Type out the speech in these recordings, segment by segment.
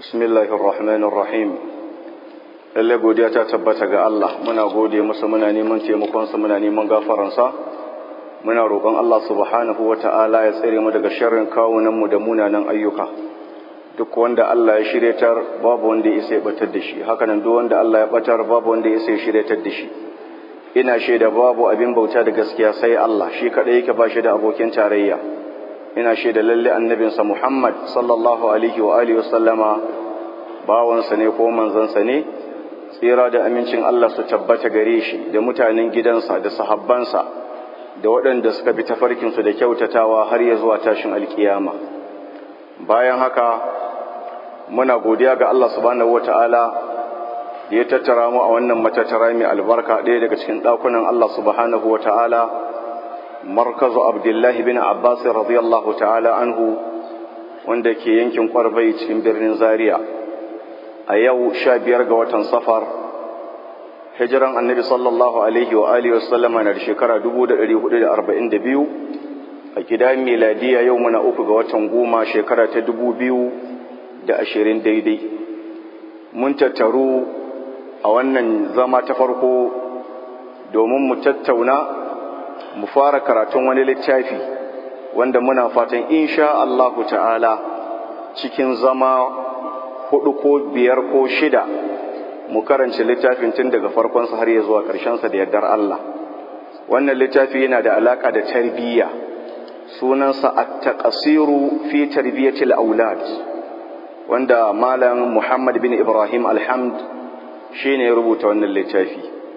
bismillahir rahmanir rahim lalle godiya ta tabbata ga Allah muna gode masa muna neman taimakonsa muna neman gafaransa muna roƙon Allah subhanahu wata'ala ya tsare mu daga sharrin kawunan mu da munanan ayyuka duk wanda Allah ya shiryatar babu wanda ya isa ya batar da shi haka nan duk wanda Allah ya batar babu wanda ya isa ya shiryatar da shi ina shaida babu abin bauta da gaskiya sai Allah shi kadai yake ba shi da abokin tarayya ina shaida lalle annabinsa Muhammad sallallahu alaihi wa alihi wasallama bawansa ne ko manzansa ne tsira da amincin Allah su tabbata gare shi da mutanen gidansa da sahabbansa da waɗanda suka bi tafarkinsu da kyautatawa har ya zuwa tashin alkiyama bayan haka muna godiya ga Allah subhanahu wata'ala da ya tattara mu a wannan matattara mai albarka ɗaya daga cikin ɗakunan Allah subhanahu wata'ala markazu abdullahi bin abbas radiyallahu ta'ala anhu wanda ke yankin kwarbai cikin birnin zaria a yau sha biyar ga watan safar hijiran annabi sallallahu alaihi wa alihi wasallama na da shekara 1442 a gida miladiya yau muna uku ga watan goma shekara ta 2020 daidai mun tattaru a wannan zama ta farko domin mu tattauna mu fara karatun wani littafi wanda muna fatan insha Allahu ta'ala cikin zama hudu ko biyar ko shida mu karanci littafin tun daga farkonsa har ya zuwa ƙarshensa da yardar Allah wannan littafi yana da alaƙa da tarbiyya sunansa at-taqsiru fi tarbiyatil aulad wanda malam Muhammad bin Ibrahim Alhamd shine ya rubuta wannan littafi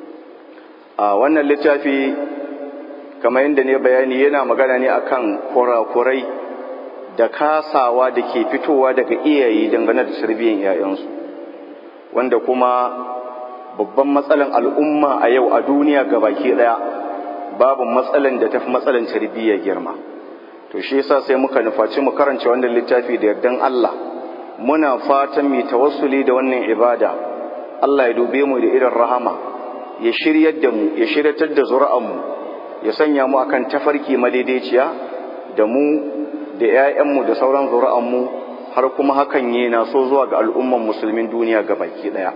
a wannan littafi kamar yadda ne bayani yana magana ne akan kurakurai da kasawa da ke fitowa daga iyaye dangane da tarbiyyar ‘ya'yansu wanda kuma babban matsalan al'umma a yau a duniya baki ɗaya babu matsalan da tafi matsalan tarbiyyar girma to shi yasa sai muka nufaci mu karanta wannan littafi da yardan Allah muna fatan mu tawassuli da wannan ibada Allah ya dube mu da irin rahama ya shiryar da mu ya shiryatar da zuri'an mu ya sanya mu akan tafarki madaidaiciya da mu da ‘ya'yanmu da sauran zuri'anmu har kuma hakan yi na so zuwa ga al'umman musulmin duniya ga baki ɗaya.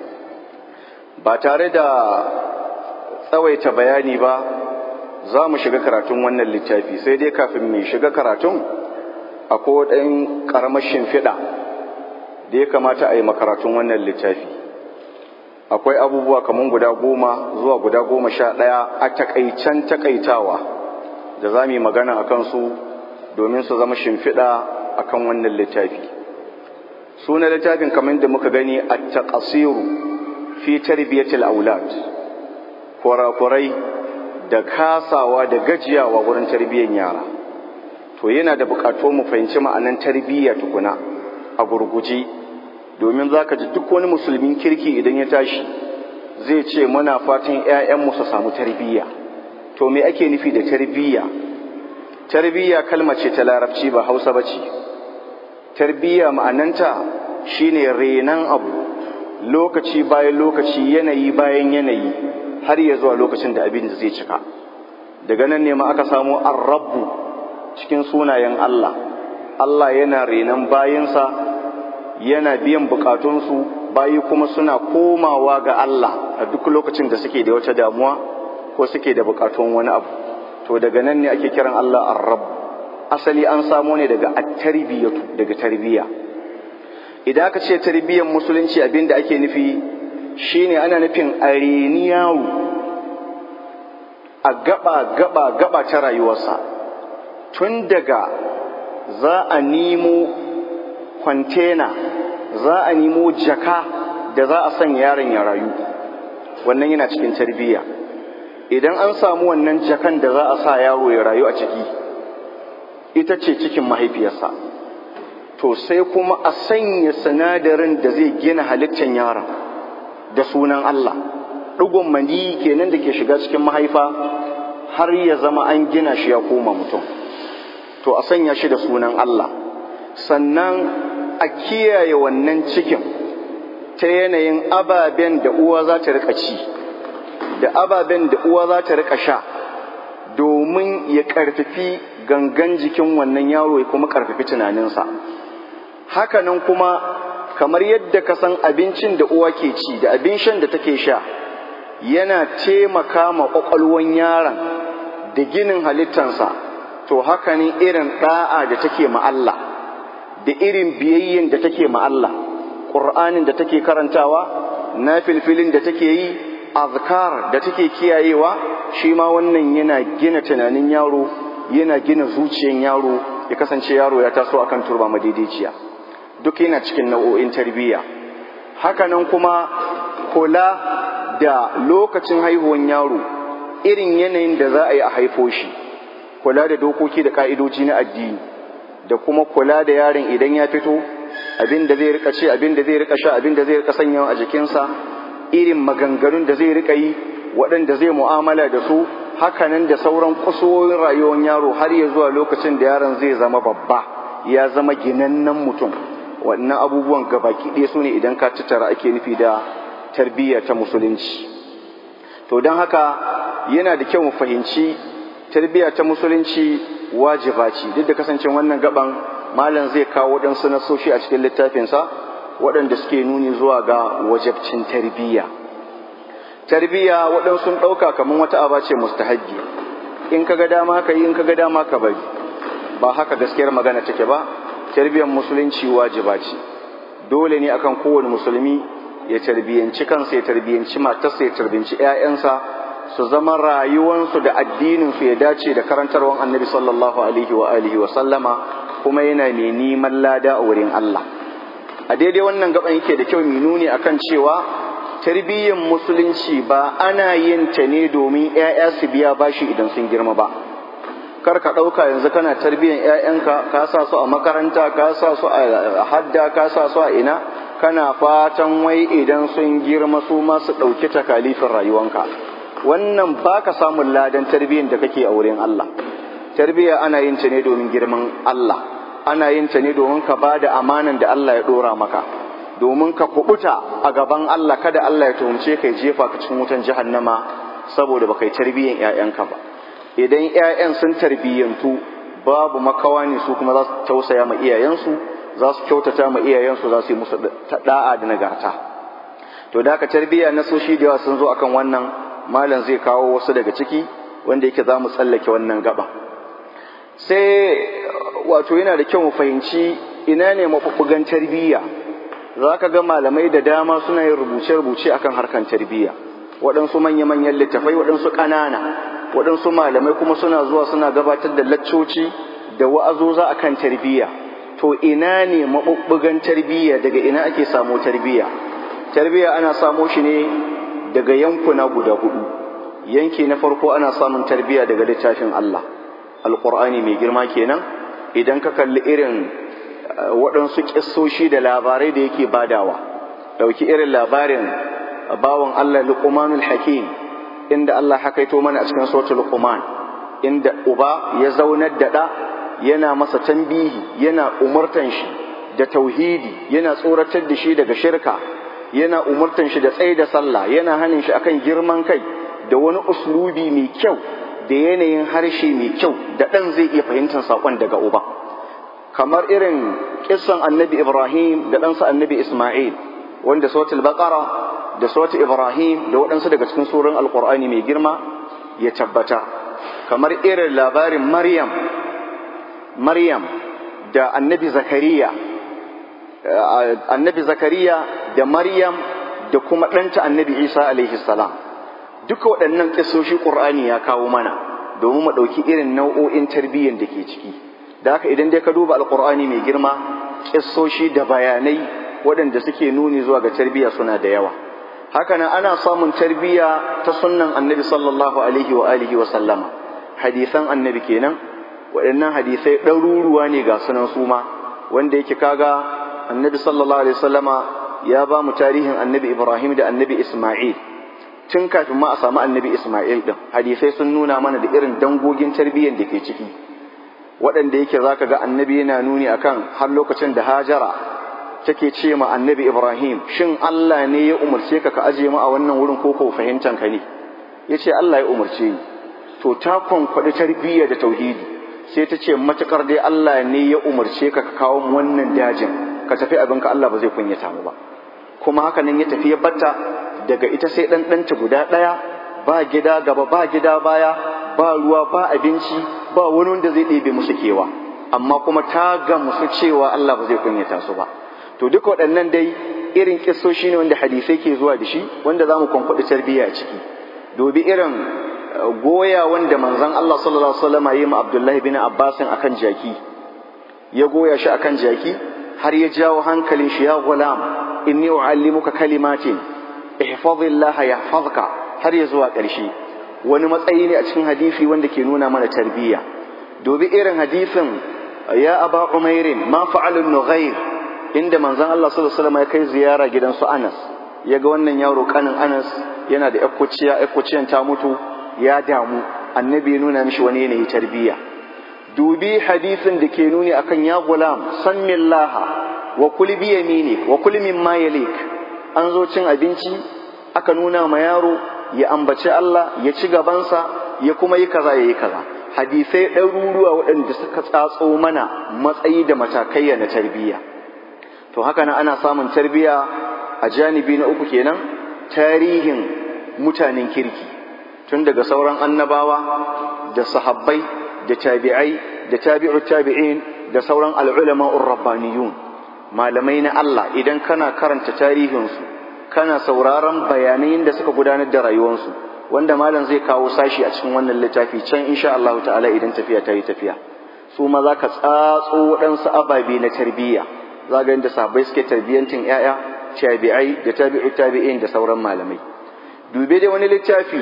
Ba tare da tsawaita bayani ba, za mu shiga karatun wannan littafi sai dai kafin mu shiga karatun akwai ɗan ƙaramar shimfiɗa da ya kamata a yi makaratun wannan littafi. Akwai abubuwa kamar guda goma zuwa guda goma sha ɗaya a takaicen takaitawa da za mu yi magana a kansu domin su zama shimfiɗa a kan wannan littafi suna littafin kamar da muka gani a taƙasiru fi tarbiyyatil aulad kurakurai da kasawa da gajiyawa wurin tarbiyyar yara to yana da buƙatuwar mu fahimci ma'anan tarbiyya tukuna a gurguje domin za ka ji duk wani musulmin kirki idan ya tashi zai ce muna fatan 'ya'yanmu su samu tarbiyya to me ake nufi da tarbiyya tarbiyya kalma ce ta larabci ba hausa ba ce tarbiyya ma'ananta shine renan abu lokaci bayan lokaci yanayi bayan yanayi har ya zuwa lokacin da abin da zai cika daga nan ne ma aka samu arrabu cikin sunayen Allah Allah yana renan bayinsa yana biyan bukatunsu bayi kuma suna komawa ga Allah a duk lokacin da suke da wata damuwa ko suke da bukatun wani abu to daga nan ne ake kiran Allah ar-rabb asali an samo ne daga at-tarbiyatu daga tarbiyya idan aka ce tarbiyyar musulunci abinda ake nufi shine ana nufin areniyawu a gaba gaba gaba ta rayuwarsa tun daga za a nemo kwantena za a nemo jaka da za a sanya yaron ya rayu wannan yana cikin tarbiyya idan an samu wannan jakan da za a sa yaro ya rayu a ciki ita ce cikin mahaifiyarsa to sai kuma a sanya sinadarin da zai gina halittar yaron da sunan Allah ɗigon mani kenan da ke shiga cikin mahaifa har ya zama an gina shi ya koma mutum to a sanya shi da sunan Allah sannan a kiyaye wannan cikin ta yanayin ababen da uwa za ta rika ci da ababen da uwa za ta rika sha domin ya karfafi gangan jikin wannan yaro ya kuma karfafi tunaninsa hakanan kuma kamar yadda ka san abincin da uwa ke ci da abin shan da take sha yana taimaka ma ƙwaƙwalwan yaron da ginin halittansa to haka ne irin ɗa'a da take ma Allah da irin biyayyen da take ma Allah ƙur'anin da take karantawa na filfilin da take yi azkar da take kiyayewa shi ma wannan yana gina tunanin yaro yana gina zuciyan yaro ya kasance yaro ya taso akan turba madaidaiciya duk yana cikin nau'o'in tarbiyya hakanan kuma kula da lokacin haihuwan yaro irin yanayin da za a yi a haifo shi kula da dokoki da ka'idoji na addini da kuma kula da yaron idan ya fito abin da zai rika ce abin da zai rika sha abin da zai rika sanyawa a jikinsa irin maganganun da zai rika yi waɗanda zai mu'amala da su hakanan da sauran kusurwoyin rayuwar yaro har ya zuwa lokacin da yaron zai zama babba ya zama ginannen mutum wannan abubuwan gabaki ɗaya su ne idan ka tattara ake nufi da tarbiyya ta musulunci to don haka yana da kyau mu fahimci tarbiyya ta musulunci wajiba ce duk da kasancin wannan gaban malam zai kawo waɗansu nasoshi a cikin littafinsa waɗanda suke nuni zuwa ga wajabcin tarbiyya tarbiyya waɗansu sun ɗauka kamar wata aba ce mustahabbi in ka ga dama ka yi in ka ga dama ka bari ba haka gaskiyar magana take ba tarbiyyar musulunci wajiba ce dole ne akan kowane musulmi ya tarbiyyanci kansa ya tarbiyyanci matarsa ya tarbiyyanci 'ya'yansa su zama rayuwansu da addininsu ya dace da karantarwan annabi sallallahu alaihi wa alihi wa sallama kuma yana mai neman lada a wurin Allah a daidai wannan gaban yake da kyau mai nuni akan cewa tarbiyyar musulunci ba ana yin ta ne domin 'ya'ya su biya bashi idan sun girma ba kar ka ɗauka yanzu kana tarbiyyar 'ya'yanka ka sa su a makaranta ka sa su a hadda ka sa su a ina kana fatan wai idan sun girma su ma su ɗauki takalifin rayuwanka wannan ba ka samun ladan tarbiyyar da kake a wurin Allah tarbiyya ana yin ta ne domin girman Allah ana yin ta ne domin ka ba da amanan da Allah ya ɗora maka domin ka kubuta a gaban Allah kada Allah ya tuhumce ka jefa ka cikin wutan jahannama saboda baka yi tarbiyyar 'ya'yanka ba idan 'ya'yan sun tarbiyyantu babu makawa ne su kuma za su tausaya ma iyayensu za su kyautata ma iyayensu za su yi musu da'a da nagarta to da ka tarbiyya na soshi da yawa sun zo akan wannan malam zai kawo wasu daga ciki wanda yake za mu tsallake wannan gaba sai wato yana da kyau mu fahimci ina ne maɓuɓɓugan tarbiyya za ka ga malamai da dama suna yin rubuce-rubuce akan harkan tarbiyya waɗansu manya-manyan littafai waɗansu ƙanana waɗansu malamai kuma suna zuwa suna gabatar da laccoci da wa'azoza akan tarbiyya to ina ne maɓuɓɓugan tarbiyya daga ina ake samo tarbiyya tarbiyya ana samo shi ne daga yankuna guda hudu yanki na farko ana samun tarbiyya daga littafin Allah alƙur'ani mai girma kenan idan ka kalli irin waɗansu ƙissoshi da labarai da yake badawa ɗauki irin labarin bawan Allah luqmanul hakim inda Allah hakaito mana a cikin suratul luqman inda uba ya zaunar da ɗa yana masa tambihi yana umurtan shi da tauhidi yana tsoratar da shi daga shirka yana umurtan shi da tsaye da sallah yana hanin shi akan girman kai da wani uslubi mai kyau da yanayin harshe mai kyau da ɗan zai iya fahimtar saƙon daga uba kamar irin kissan annabi ibrahim da ɗansa annabi isma'il wanda sautul baqara da sautul ibrahim da waɗansu daga cikin surun alƙur'ani mai girma ya tabbata kamar irin labarin maryam maryam da annabi zakariya annabi zakariya da maryam da kuma ɗanta annabi isa alaihi salam duka waɗannan ƙisoshi ƙur'ani ya kawo mana domin mu ɗauki irin nau'o'in tarbiyyar da ke ciki da haka idan dai ka duba alƙur'ani mai girma ƙisoshi da bayanai waɗanda suke nuni zuwa ga tarbiyya suna da yawa haka nan ana samun tarbiyya ta sunnan annabi sallallahu alaihi wa alihi wa sallama hadisan annabi kenan waɗannan hadisai ɗaruruwa ne ga sunan suma wanda yake kaga annabi sallallahu alaihi wasallama ya ba mu tarihin annabi ibrahim da annabi isma'il tun kafin ma a samu annabi isma'il din hadisai sun nuna mana da irin dangogin tarbiyyar da ke ciki waɗanda yake zaka ga annabi yana nuni akan har lokacin da hajara take ce ma annabi ibrahim shin allah ne ya umarce ka ka aje mu a wannan wurin ko ko fahimtan ka ne yace allah ya umarce ni to ta kwankwaɗi tarbiyya da tauhidi sai ta ce matukar dai Allah ne ya umarce ka ka kawo wannan dajin ka tafi abinka Allah ba zai kunyata mu ba kuma haka nan ya tafi ya batta daga ita sai dan ɗanta guda ɗaya ba gida gaba ba gida baya ba ruwa ba abinci ba wani wanda zai ɗebe musu kewa amma kuma ta gamsu cewa Allah ba zai kunyata su ba to duka waɗannan dai irin kissoshi ne wanda hadisai ke zuwa da shi wanda za mu kwankwaɗi tarbiyya a ciki dobi irin goya wanda manzon Allah sallallahu alaihi wasallam yi ma Abdullahi bin Abbas akan jaki ya goya shi akan jaki har ya jawo hankalin shi ya gulam inni uallimuka kalimatin ihfazillah yahfazka har ya zuwa ƙarshe wani matsayi ne a cikin hadisi wanda ke nuna mana tarbiyya dobi irin hadisin ya aba umairin ma fa'alun nughair inda manzon Allah sallallahu alaihi wasallam ya kai ziyara gidan su Anas ya ga wannan yaro kanin Anas yana da yakkuciya yakkuciyan ta mutu ya damu annabi ya nuna mishi wani yanayi tarbiyya dubi hadisin da ke nuni akan ya gulam sammillaha wa kul bi yaminik wa kul mimma yalik an zo cin abinci aka nuna ma yaro ya ambaci Allah ya ci gabansa ya kuma yi kaza ya yi kaza hadisai ɗaruruwa waɗanda suka tsatso mana matsayi da matakaiya na tarbiyya to haka nan ana samun tarbiyya a janibi na uku kenan tarihin mutanen kirki tun daga sauran annabawa da sahabbai da tabi'ai da tabi'ut tabi'in da sauran al'ulama'ur rabbaniyun malamai na Allah idan kana karanta tarihinsu kana sauraron bayanan da suka gudanar da rayuwarsu wanda malam zai kawo sashi a cikin wannan littafi can insha Allah ta'ala idan tafiya ta yi tafiya su ma za ka tsatso waɗansu ababe na tarbiyya za ga yadda sahabbai suke tarbiyyantin 'ya'ya tabi'ai da tabi'u tabi'in da sauran malamai dube dai wani littafi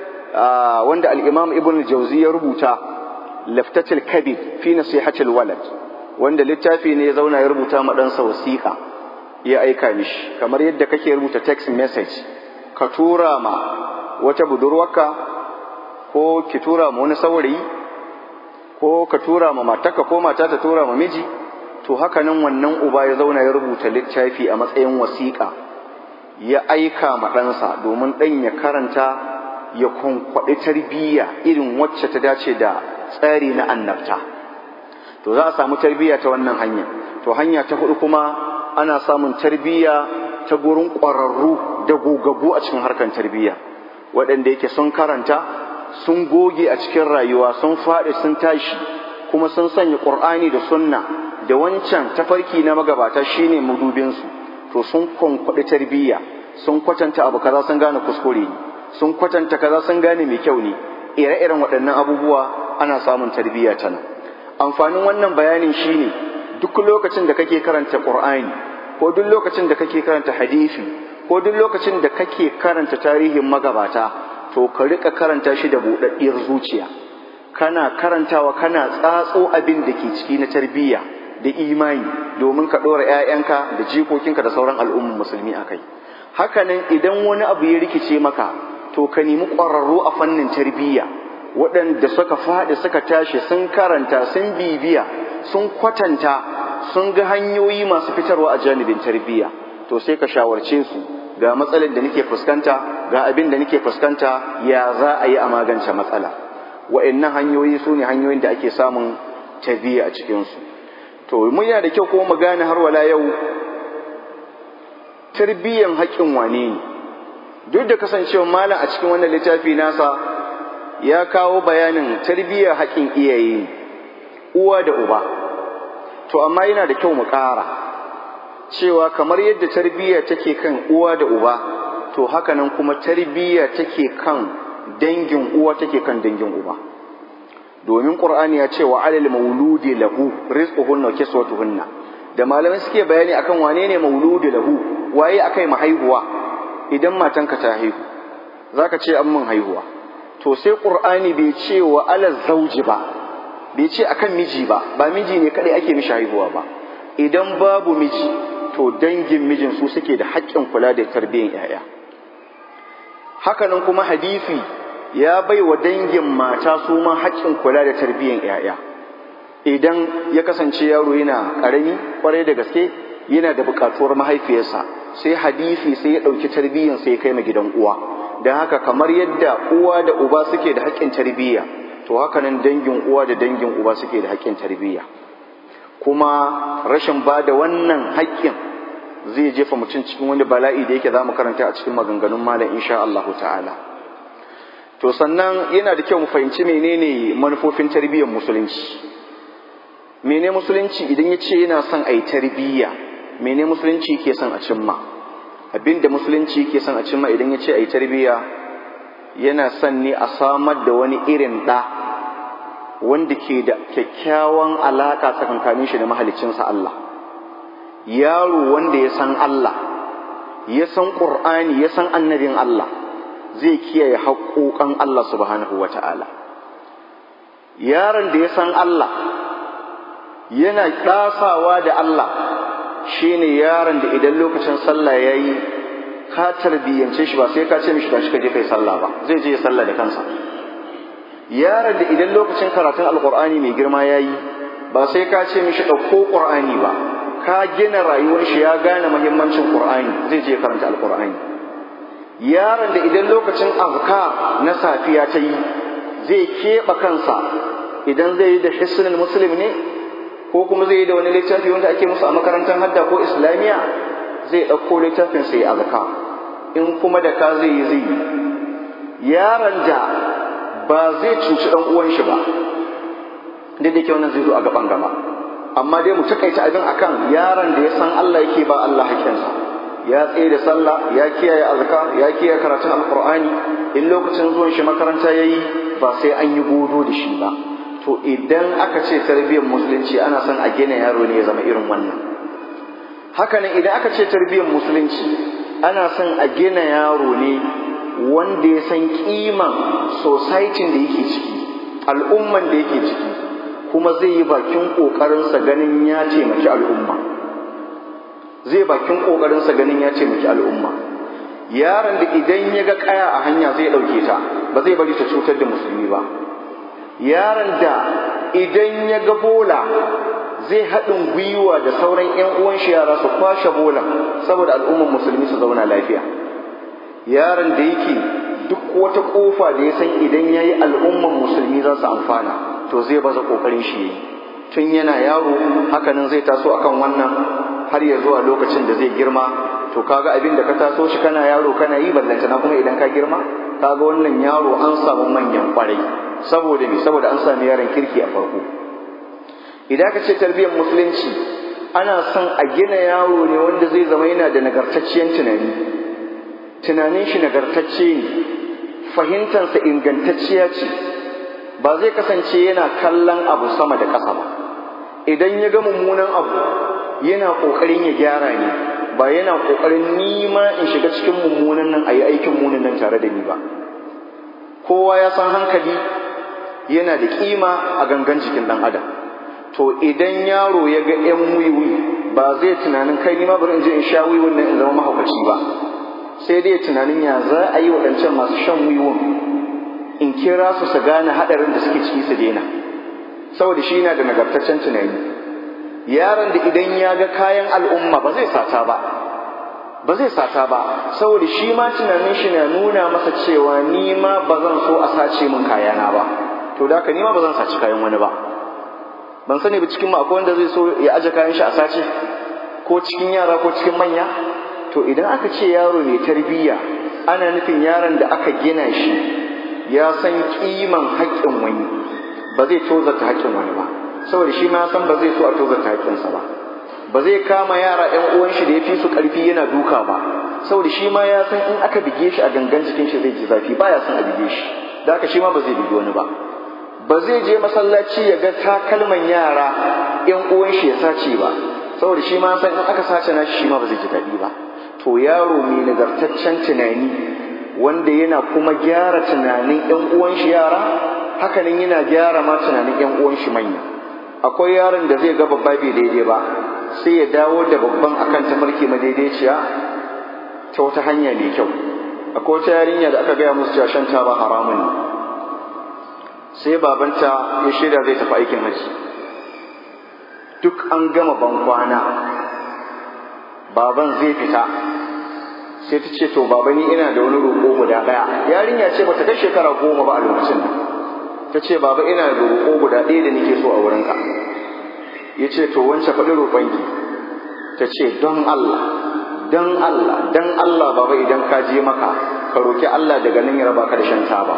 wanda al-imam ibn jauzi ya rubuta laftatul kabir fi nasihatil walad wanda littafi ne ya zauna ya rubuta ma ɗansa wasiƙa ya aika mishi kamar yadda kake rubuta text message ka tura ma wata budurwarka ko ki tura ma wani saurayi ko ka tura ma matarka ko mata ta tura ma miji to haka nan wannan uba ya zauna ya rubuta littafi a matsayin wasiƙa ya aika ma ɗansa domin ɗan ya karanta ya kwankwaɗi tarbiyya irin wacce ta dace da tsari na annabta to za a samu tarbiyya ta wannan hanya to hanya ta hudu kuma ana samun tarbiyya ta gurin ƙwararru da gogaggu a cikin harkar tarbiyya waɗanda yake sun karanta sun goge a cikin rayuwa sun faɗi sun tashi kuma sun sanya ƙur'ani da sunna da wancan tafarki na magabata shine mudubinsu to sun kwankwaɗi tarbiyya sun kwatanta abu kaza sun gane kuskure ne sun kwatanta kaza sun gane mai kyau ne ire-iren waɗannan abubuwa ana samun tarbiyya ta nan amfanin wannan bayanin shine duk lokacin da kake karanta Qur'ani ko duk lokacin da kake karanta hadisi ko duk lokacin da kake karanta tarihin magabata to ka rika karanta shi da buɗaɗɗiyar zuciya kana karantawa kana tsatso abin da ke ciki na tarbiyya da imani domin ka ɗora 'ya'yanka da jikokinka da sauran al'umman musulmi a kai hakanan idan wani abu ya rikice maka to ka nemi ƙwararru a fannin tarbiyya waɗanda suka faɗi suka tashi sun karanta sun bibiya sun kwatanta sun ga hanyoyi masu fitarwa a janibin tarbiyya to sai ka shawarce su ga matsalar da nake fuskanta ga abin da nake fuskanta ya za a yi a magance matsala wa'annan hanyoyi su ne hanyoyin da ake samun tarbiyya a cikinsu to mun yana da kyau kuma mu gane har wala yau tarbiyyan haƙƙin wane ne duk da kasancewa malam a cikin wannan littafi nasa ya kawo bayanin tarbiyyar haƙƙin iyaye uwa da uba to amma yana da kyau mu ƙara cewa kamar yadda tarbiyya take kan uwa da uba to hakanan kuma tarbiyya take kan dangin uwa take kan dangin uba domin qur'ani ya ce wa alal mauludi lahu rizquhunna wa kiswatuhunna da malamai suke bayani akan wane ne mauludi lahu waye akai mahaihuwa idan matanka ta haihu zaka ce an mun haihuwa to sai qur'ani bai ce wa alal zauji ba bai ce akan miji ba ba miji ne kadai ake mishi haihuwa ba idan babu miji to dangin mijin su suke da haƙƙin kula da tarbiyyar 'ya'ya hakanan kuma hadisi ya bai wa dangin mata su ma haƙƙin kula da tarbiyyar 'ya'ya idan ya kasance yaro yana ƙarami kwarai da gaske yana da buƙatuwar mahaifiyarsa sai hadisi sai ya ɗauki tarbiyyar sai ya kai ma gidan uwa don haka kamar yadda uwa da uba suke da haƙƙin tarbiyya to haka nan dangin uwa da dangin uba suke da haƙƙin tarbiyya kuma rashin ba da wannan haƙƙin zai jefa mutum cikin wani bala'i da yake za mu karanta a cikin maganganun malam insha Allah ta'ala to sannan yana da kyau mu fahimci menene manufofin tarbiyyar musulunci mene musulunci idan ya ce yana son a yi tarbiyya mene musulunci ke son a cimma abinda musulunci ke son a cimma idan ya ce a yi tarbiyya yana son ne a samar da wani irin ɗa wanda ke da kyakkyawan alaƙa tsakankanin shi da mahaliccinsa Allah yaro wanda ya san Allah ya san ƙur'ani ya san annabin Allah zai kiyaye haƙoƙan Allah subhanahu wa ta'ala yaron da ya san Allah yana ɗasawa da Allah shine yaron da idan lokacin sallah ya yi ka tarbiyyance shi ba sai ka ce mishi tashi ka je kai sallah ba zai je ya sallah da kansa yaron da idan lokacin karatun alkur'ani mai girma ya yi ba sai ka ce mishi ɗauko ƙur'ani ba ka gina rayuwar shi ya gane muhimmancin ƙur'ani zai je karanta alkur'ani yaron da idan lokacin azka na safiya ta yi zai keɓe kansa idan zai yi da hisnul muslim ne ko kuma zai yi da wani littafi wanda ake musu a makarantar hadda ko islamiyya zai ɗauko littafin sai azka in kuma da ka zai yi zai yi yaron da ba zai cuci ɗan uwan shi ba duk da ke wannan zai zo a gaban gaba amma dai mu takaita abin akan yaron da ya san Allah yake ba Allah hakkinsa ya tsaye da sallah ya kiyaye azka ya kiyaye karatun alqur'ani in lokacin zuwan shi makaranta yayi ba sai an yi godo da shi ba to idan aka ce tarbiyyar musulunci ana son a gina yaro ne ya zama irin wannan hakanan idan aka ce tarbiyyar musulunci ana son a gina yaro ne wanda ya san kiman society da yake ciki al'umman da yake ciki kuma zai yi bakin ƙoƙarinsa ganin ya taimaki al'umma zai bakin ƙoƙarinsa ganin ya taimaki al'umma yaron da idan ya ga ƙaya a hanya zai ɗauke ta ba zai bari ta cutar da musulmi ba yaron da idan ya ga bola zai haɗin gwiwa da sauran 'yan uwan shi yara su kwashe bola saboda al'umman musulmi su zauna lafiya yaron da yake duk wata ƙofa da ya san idan ya yi al'umman musulmi za su amfana to zai baza ƙoƙarin shi yi tun yana yaro hakanan zai taso akan wannan har ya zuwa lokacin da zai girma to kaga abin da ka taso shi kana yaro kana yi ballantana kuma idan ka girma kaga wannan yaro an samu manyan kwarai saboda me saboda an sami yaron kirki a farko idan ka ce tarbiyyar musulunci ana son a gina yaro ne wanda zai zama yana da nagartacciyar tunani tunanin shi nagartacce ne fahimtansa ingantacciya ce ba zai kasance yana kallon abu sama da ƙasa ba idan ya ga mummunan abu yana ƙoƙarin ya gyara ne ba yana ƙoƙarin nima in shiga cikin mummunan nan a yi aikin munin nan tare da ni ba kowa ya san hankali yana da ƙima a gangan jikin ɗan adam to idan yaro ya ga 'yan wiwi ba zai tunanin kai nima bari in je in sha wiwin nan in zama mahaukaci ba sai dai tunanin ya za a yi waɗancan masu shan wiwon in kira su su gane haɗarin da suke ciki su daina saboda shi yana da nagartaccen tunani yaron da idan ya ga kayan al'umma ba zai sata ba ba zai sata ba saboda shi ma tunanin shi na nuna masa cewa ni ma ba zan so a sace min kayana ba to da haka ni ma ba zan saci kayan wani ba ban sani ba cikin ma akwai wanda zai so ya aje kayan shi a sace ko cikin yara ko cikin manya to idan aka ce yaro mai tarbiyya ana nufin yaron da aka gina shi ya san kiman haƙƙin wani ba zai tozarta haƙƙin wani ba saboda shi ma san ba zai so a tozarta haƙƙinsa ba ba zai kama yara ƴan uwan shi da ya fi su ƙarfi yana duka ba saboda shi ma ya san in aka bige shi a gangan jikin shi zai ji zafi baya son a bige shi da haka shi ma ba zai bige wani ba ba zai je masallaci ya ga takalman yara ƴan uwan shi ya sace ba saboda shi ma san in aka sace nashi shi ma ba zai ji daɗi ba to yaro mai nagartaccen tunani wanda yana kuma gyara tunanin ƴan uwan shi yara hakanan yana gyara ma tunanin ƴan uwan shi manya akwai yaron da zai ga babba bai daidai ba sai ya dawo da babban akan tafarki madaidaiciya ta wata hanya mai kyau akwai wata yarinya da aka gaya musu cewa shan taba haramun ne sai babanta ya shirya zai tafi aikin haji duk an gama bankwana baban zai fita sai ta ce to baba ni ina da wani roƙo guda ɗaya yarinya ce bata kai shekara goma ba a lokacin nan ta ce baba ina da roƙo guda ɗaya da nake so a wurinka ya ce to wance faɗi roƙonki ta ce don Allah don Allah don Allah baba idan ka je maka ka roƙi Allah daga nan ya raba ka da shan taba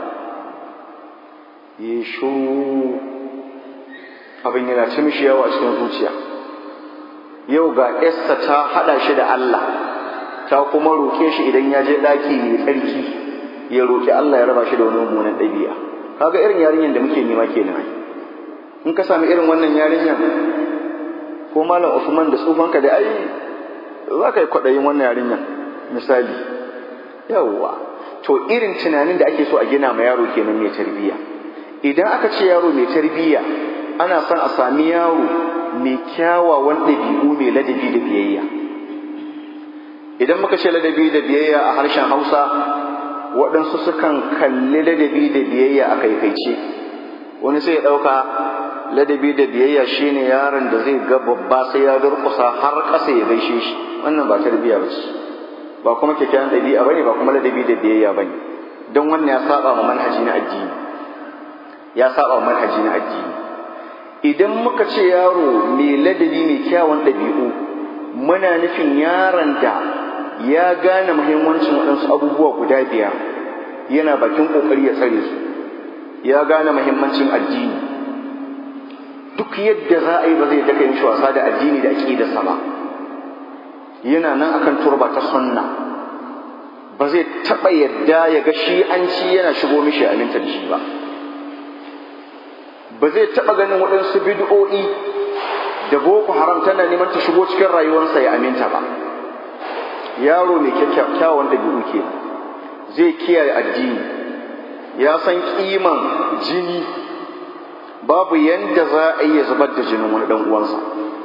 ya shuru abin yana ci mishi yawa a cikin zuciya yau ga Esther ta haɗa shi da Allah ta kuma roƙe shi idan ya je ɗaki mai tsarki ya roƙi Allah ya raba shi da wani mummunan ɗabi'a kaga irin yarinyar da muke nema kenan in ka sami irin wannan yarinyar ko malam Usman da tsufanka da ai za ka yi kwaɗayin wannan yarinyar misali yawwa to irin tunanin da ake so a gina ma yaro kenan mai tarbiyya idan aka ce yaro mai tarbiyya ana son a sami yaro mai kyawawan ɗabi'u mai ladabi da biyayya idan muka ce ladabi da biyayya a harshen hausa waɗansu sukan kalli ladabi da biyayya a kaikaice wani sai ya ɗauka ladabi da biyayya shine yaron da zai ga babba sai ya durƙusa har ƙasa ya gaishe shi wannan ba tarbiyya ba ce ba kuma kyakkyawan ɗabi'a bane ba kuma ladabi da biyayya bane don wannan ya saba ma manhaji na addini ya saba ma manhaji na addini idan muka ce yaro mai ladabi mai kyawun ɗabi'u muna nufin yaron da ya gane muhimmancin waɗansu abubuwa guda biyar yana bakin ƙoƙari ya tsare su ya gane muhimmancin addini duk yadda za a yi ba zai daka yin wasa da addini da aƙidarsa ba yana nan akan turba ta sunna ba zai taɓa yadda ya ga shi an ci yana shigo mishi aminta da shi ba ba zai taɓa ganin waɗansu bid'o'i da boko haram tana neman ta shigo cikin rayuwarsa ya aminta ba yaro mai kyakkyawan ɗabi'u ke zai kiyaye addini ya san kiman jini babu yanda za a iya zubar da jinin wani ɗan uwansa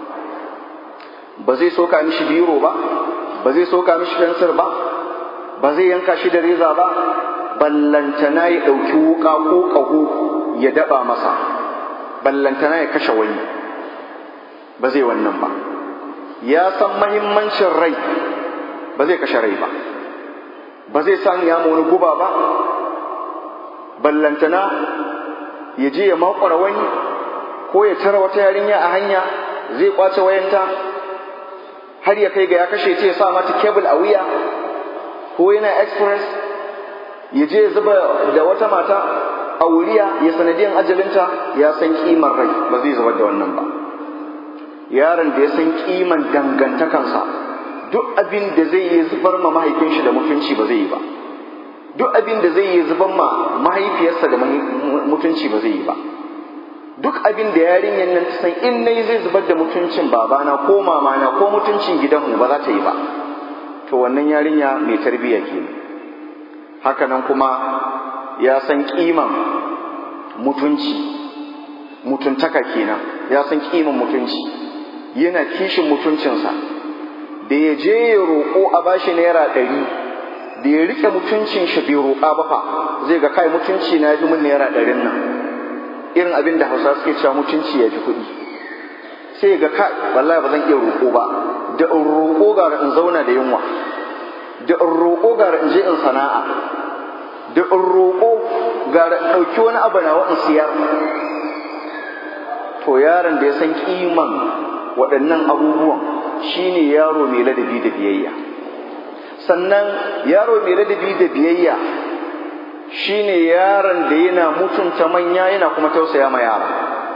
ba zai soka mishi biro ba ba zai soka mishi fensir ba ba zai yanka shi da reza ba ballantana ya ɗauki wuƙa ko ƙaho ya daɓa masa ballantana ya kashe wani ba zai wannan ba ya san mahimmancin rai ba zai kashe rai ba ba zai san ya wani guba ba ballantana ya je ya makwara wani ko ya tara wata yarinya a hanya zai kwace wayanta har ya kai ga ya kashe ta ya sa mata kebul a wuya ko yana express ya je ya zuba da wata mata a wuriya ya sanadiyan ajalinta ya san kimar rai ba zai zubar da wannan ba yaron da ya san kiman dangantakansa duk abin da zai yi zubar ma mahaifin shi da mutunci ba zai yi ba duk abin da zai yi zubar ma mahaifiyarsa da mutunci ba zai yi ba duk abin da yarinyar nan ta san in nayi zai zubar da mutuncin babana ko mamana ko mutuncin gidanmu ba za ta yi ba to wannan yarinya mai tarbiyya ke haka nan kuma ya san kiman mutunci mutuntaka kenan ya san kiman mutunci yana kishin mutuncinsa da ya je ya roƙo a bashi naira ɗari da ya rike mutuncin shi bai roƙa ba fa zai ga kai mutunci na fi min naira ɗarin nan irin abin da hausa suke cewa mutunci ya fi kuɗi sai ga kai wallahi ba zan iya roƙo ba da in roƙo gara in zauna da yunwa da in roƙo gara in je in sana'a da in roƙo gara in ɗauki wani abu na in siyar to yaron da ya san kiman waɗannan abubuwan shine yaro mai ladabi da biyayya sannan yaro mai ladabi da biyayya shine yaron da yana mutunta manya yana kuma tausaya ma yara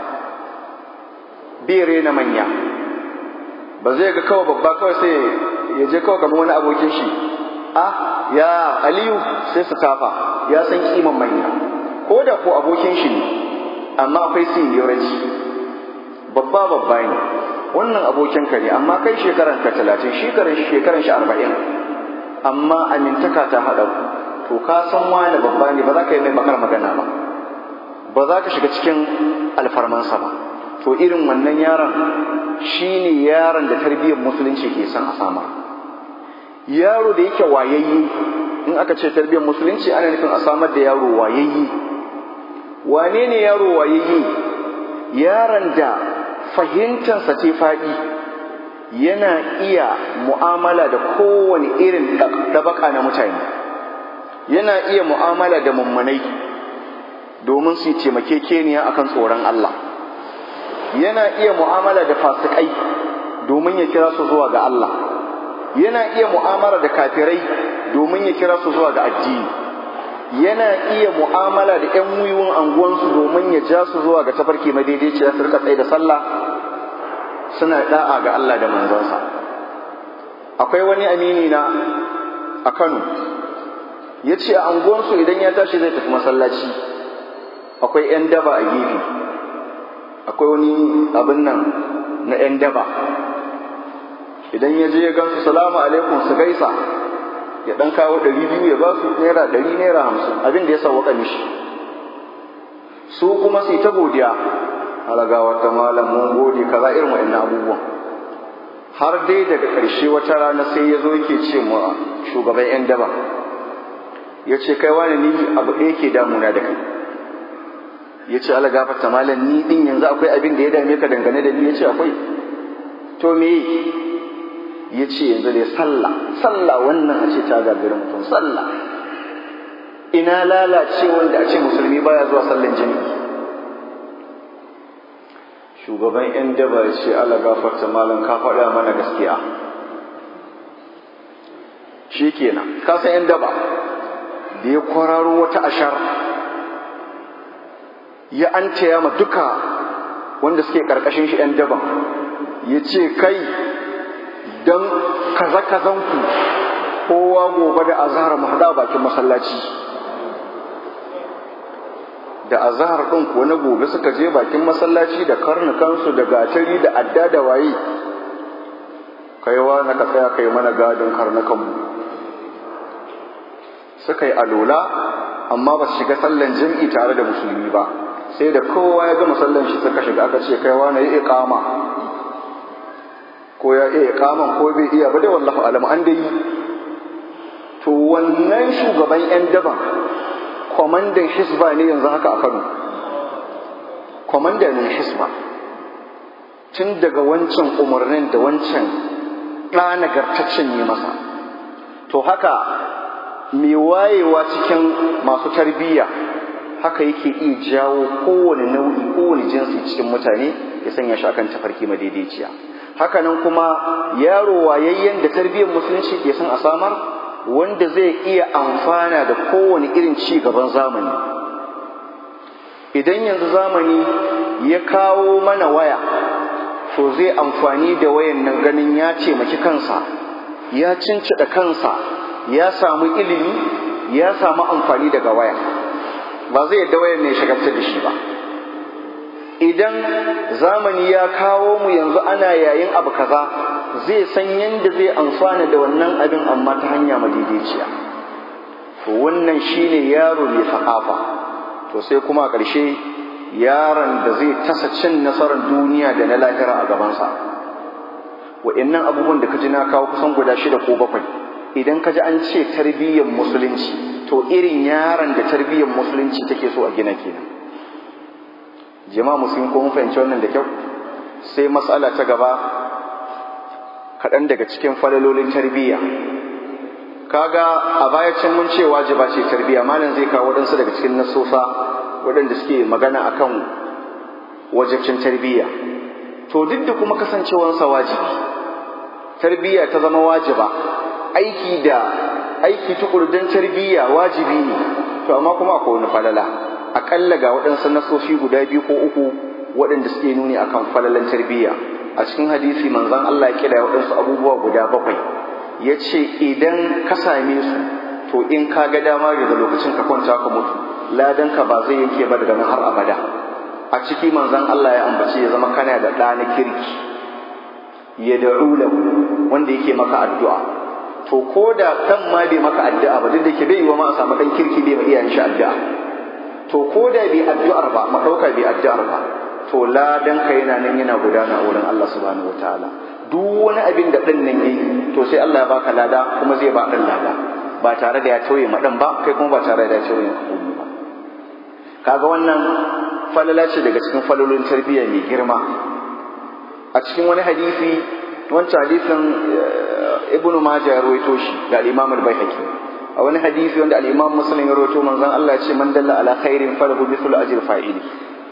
bai rena manya ba zai ga kawai babba kawai sai ya je kawai kamar wani abokin shi ah ya aliyu sai su tafa ya san kiman manya ko da ko abokin shi ne amma akwai seniority babba babba ne wannan abokin ka ne amma kai shekaran ka talatin shekaran shekaran shi arba'in amma amintaka ta haɗa ku to ka san wani babba ne ba za ka yi mai bakar magana ba ba za ka shiga cikin alfarmansa ba to irin wannan yaron shine yaron da tarbiyyar musulunci ke son a sama yaro da yake wayayye in aka ce tarbiyyar musulunci ana nufin a samar da yaro wayayye wane ne yaro wayayye yaron da fahimtansa ce faɗi yana iya mu'amala da kowane irin ɗabaka na mutane yana iya mu'amala da mummunai domin su yi taimakekeniya akan tsoron Allah yana iya mu'amala da fasikai domin ya kira su zuwa ga Allah yana iya mu'amala da kafirai domin ya kira su zuwa ga addini yana iya mu'amala da ƴan wiwun anguwansu domin ya ja su zuwa ga tafarki madaidaiciya su rika tsaye da sallah suna da'a ga Allah da manzansa akwai wani amini na a Kano ya ce a anguwansu idan ya tashi zai tafi masallaci akwai 'yan daba a gefe akwai wani abin nan na 'yan daba idan ya je ya gansu salamu alaikum su gaisa ya dan kawo ɗari biyu ya ba su naira ɗari naira hamsin abin da ya sauwaka mishi su kuma su ta godiya halaga wata malam mun gode kaza irin wa'annan abubuwan har dai daga ƙarshe wata rana sai ya zo yake ce mu shugaban 'yan daba ya ce kai wani ni abu ɗaya ke damuna da kai ya ce ala gafarta malam ni ɗin yanzu akwai abin da ya dame ka dangane da ni ya ce akwai to me ya ce yanzu dai sallah sallah wannan a ce ta gagari mutum sallah ina lalace wanda a ce musulmi baya zuwa sallan jami'i shugaban yan daba ya ce ala gafarta malam ka faɗa mana gaskiya shi kenan ka san yan daba da ya kwararo wata ashar ya an ma duka wanda suke ƙarƙashin shi yan daban ya ce kai don kaza-kazanku kowa gobe da azahar mu haɗa bakin masallaci da azahar ɗin kuwa na gobe suka je bakin masallaci da karnukansu da gatari da adda da waye kaiwa na ka tsaya kai mana gadin karnukanmu suka yi alola amma ba su shiga sallan jam'i tare da musulmi ba sai da kowa ya gama sallan shi suka shiga aka ce kaiwa na yi iqama ko ya iya iqaman ko bai iya ba dai wallahi alam an dai to wannan shugaban yan daban kwamandan hisba ne yanzu haka a Kano kwamandan hisba tun daga wancan umarnin da wancan ɗana gartaccen yi masa to haka mai wayewa cikin masu tarbiyya haka yake iya jawo kowane nau'i kowane jinsi cikin mutane ya sanya shi akan tafarki madaidaiciya hakanan kuma yaro wayayyen da tarbiyyar musulunci ke son a samar wanda zai iya amfana da kowane irin ci gaban zamani idan yanzu zamani ya kawo mana waya to zai amfani da wayan nan ganin ya taimaki kansa ya cincida kansa ya samu ilimi ya samu amfani daga waya ba zai yadda wayan ne shagaltar da shi ba idan zamani ya kawo mu yanzu ana yayin abu kaza zai san yadda zai amfana da wannan abin amma ta hanya madaidaiciya to wannan shine yaro mai sakafa to sai kuma a ƙarshe yaron da zai tasa cin nasarar duniya da na lahira a gabansa wa'annan abubuwan da ka ji na kawo kusan guda shida ko bakwai idan ka ji an ce tarbiyyar musulunci to irin yaron da tarbiyyar musulunci take so a gina kenan jama'a musulmi ko mun fahimci wannan da kyau sai matsala ta gaba kaɗan daga cikin falalolin tarbiyya kaga a baya can mun ce wajiba ce tarbiyya malam zai kawo waɗansu daga cikin nasosa waɗanda suke magana akan wajibcin tarbiyya to duk da kuma kasancewansa wajibi tarbiyya ta zama wajiba aiki da aiki tukuru don tarbiyya wajibi ne to amma kuma akwai wani falala aƙalla ga waɗansu nasoshi guda biyu ko uku waɗanda suke nuni akan falalan tarbiyya a cikin hadisi manzon Allah ya kira waɗansu abubuwa guda bakwai ya ce idan ka same su to in ka ga dama daga lokacin ka kwanta ka mutu ladan ka ba zai yanke ba daga nan har abada a ciki manzon Allah ya ambace ya zama kana da ɗa na kirki ya da'u lahu wanda yake maka addu'a to ko da kan ma bai maka addu'a ba duk da ke bai yi wa ma a samu ɗan kirki bai ma iyayen shi addu'a to ko da bai addu'ar ba ma ɗauka bai addu'ar ba to ladan ka yana nan yana gudana a wurin Allah subhanahu wataala duk wani abin da ɗan nan yayi to sai Allah ya baka lada kuma zai ba ɗan lada ba tare da ya tauye ma ɗan ba kai kuma ba tare da ya tauye ma komai ba kaga wannan falala ce daga cikin falalolin tarbiyya mai girma a cikin wani hadisi wancan hadisin ibnu majah ya rawaito shi da al-imam al-baihaqi a wani hadisi wanda al-imam muslim ya rawaito manzon Allah ya ce man dalla ala khairin falahu mithlu ajri fa'ili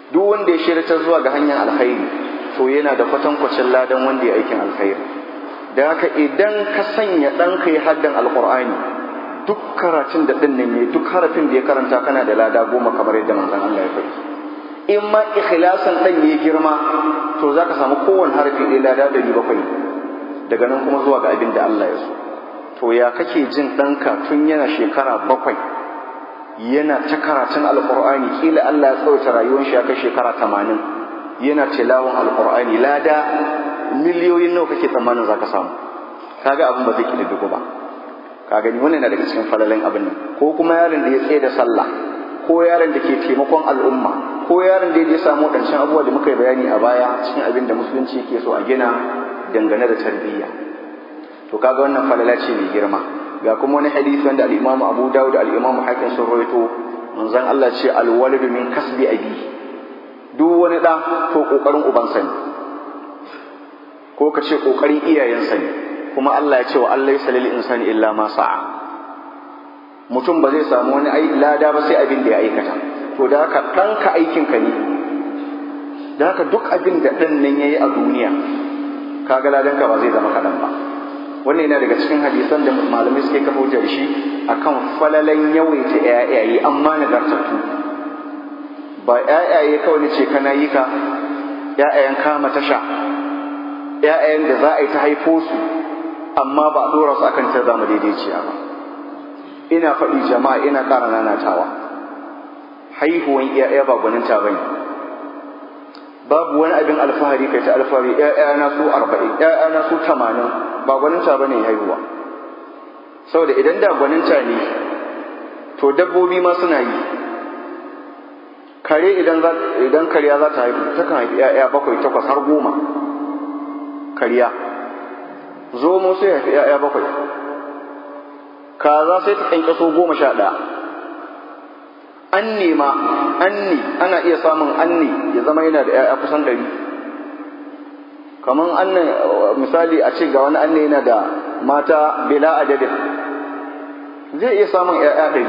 duk wanda ya shirya zuwa ga hanyar alkhairi to yana da kwatankwacin ladan wanda ya aikin alkhairi da haka idan ka sanya ɗanka ya haddan alkur'ani duk karatun da ɗin nan ne duk harafin da ya karanta kana da lada goma kamar yadda manzon Allah ya faɗi in ma ikhlasan ɗan ya girma to za ka samu kowane harafi ɗaya lada ɗari bakwai daga nan kuma zuwa ga abin da Allah ya so to ya kake jin ɗanka tun yana shekara bakwai yana ta karatun alkur'ani kila Allah ya tsawaita rayuwar shi ya kai shekara tamanin yana tilawan alkur'ani lada miliyoyin nawa kake tsammanin za ka samu kaga abin ba zai kididdigo ba ka gani wannan na daga cikin falalin abin nan ko kuma yaron da ya tsaye da sallah ko yaron da ke taimakon al'umma ko yaron da ya samu wadancan abubuwa da muka yi bayani a baya cikin abin da musulunci ke so a gina dangane da tarbiyya to kaga wannan falala ce mai girma ga kuma wani hadisi wanda al-Imam Abu Dawud da al-Imam Hakim sun rawaito manzon Allah ce al-walidu min kasbi abi duk wani da to kokarin ubansa ne ko ka ce kokarin iyayensa ne kuma Allah ya ce wa Allah ya lil insani illa ma sa'a mutum ba zai samu wani lada ba sai abin da ya aikata to da haka ɗanka aikinka ne da haka duk abin da ɗan nan ya yi a duniya kaga ladanka ba zai zama kaɗan ba wannan yana daga cikin hadisan da malamai suke kafa hujjar shi akan falalan yawaita ƴaƴaye amma nagartattu ba ƴaƴaye kawai ne ce kana yi ka ƴaƴayen kama tasha ƴaƴayen da za a yi ta haifo su amma ba a ɗora su akan ta zama daidaiciya ba ina faɗi jama'a ina ƙara nanatawa haihuwan ƴaƴa ba gwaninta ba ne babu wani abin alfahari kai ta alfahari ƴaƴana su arba'in ƴaƴana su tamanin ba gwaninta ba ne haihuwa saboda idan da gwaninta ne to dabbobi ma suna yi kare idan idan kariya za ta haihu takan haifi ƴaƴa bakwai takwas har goma kariya zomo sai haifi ƴaƴa bakwai kaza sai ta ƙyanƙyaso goma sha ɗaya anne ma anne ana iya samun anne ya zama yana da ƴaƴa kusan ɗari kamar anne misali a ce ga wani anne yana da mata bila adadin zai iya samun ƴaƴa ɗari